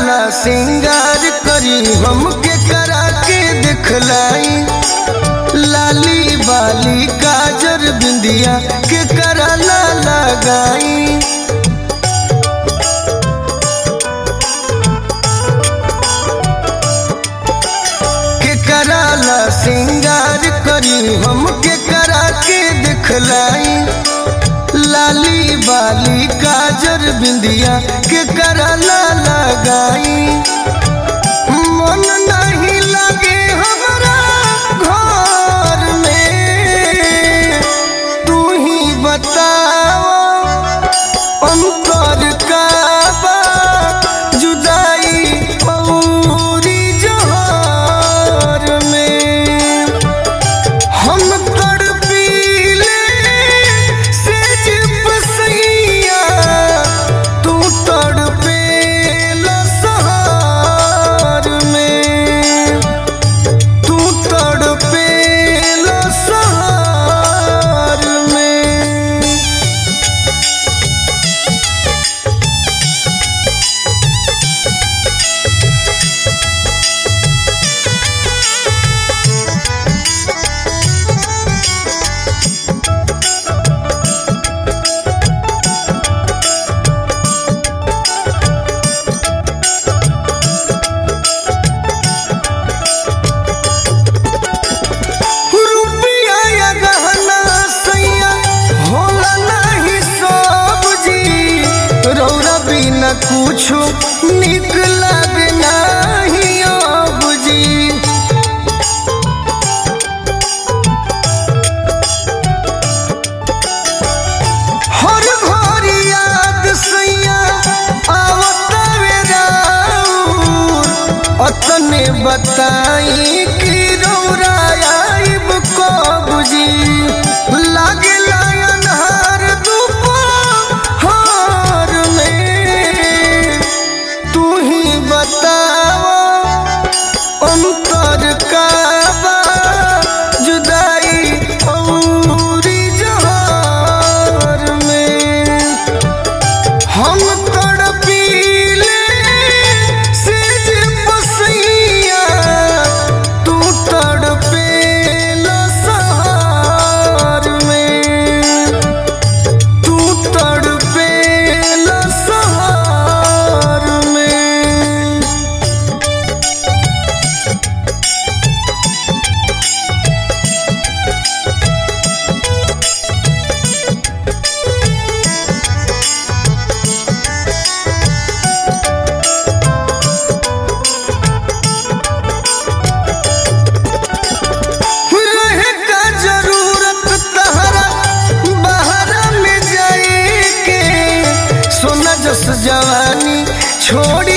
कराला सिंगार करी हमके करा के दिखलाई लाली बाली काजर बिंदिया के कराला लगाई के कराला सिंगार करी हमके करा के दिखलाई लाली बाली काजर बिंदिया के कराला लगाई मन नहीं लगे हमरा घर में तू ही बताओ अंतर का बा जुदाई पौरी जहर में हम तड़पीले से जिप सैया तू तड़पेला सहार में तू तड़पेला सहार में रुपया या गहना सैया होला नहीं सब जी रौरा बिना कुछो निक लागे नहीं अब जी हर घर याद सैया आवत राउर अतने बताई कि रौरा आइब कब जी लागे अन्हार दोपहर में तू ही बताओ अंतर का बा जुदाई औरी जहर में हम तड़पीले से जे बसैया तू तड़पेला सहार में तू तड़पेला सहार में रहे का जरूरत तहरा बहरा में जाए के सोना जस जवानी छोड़ी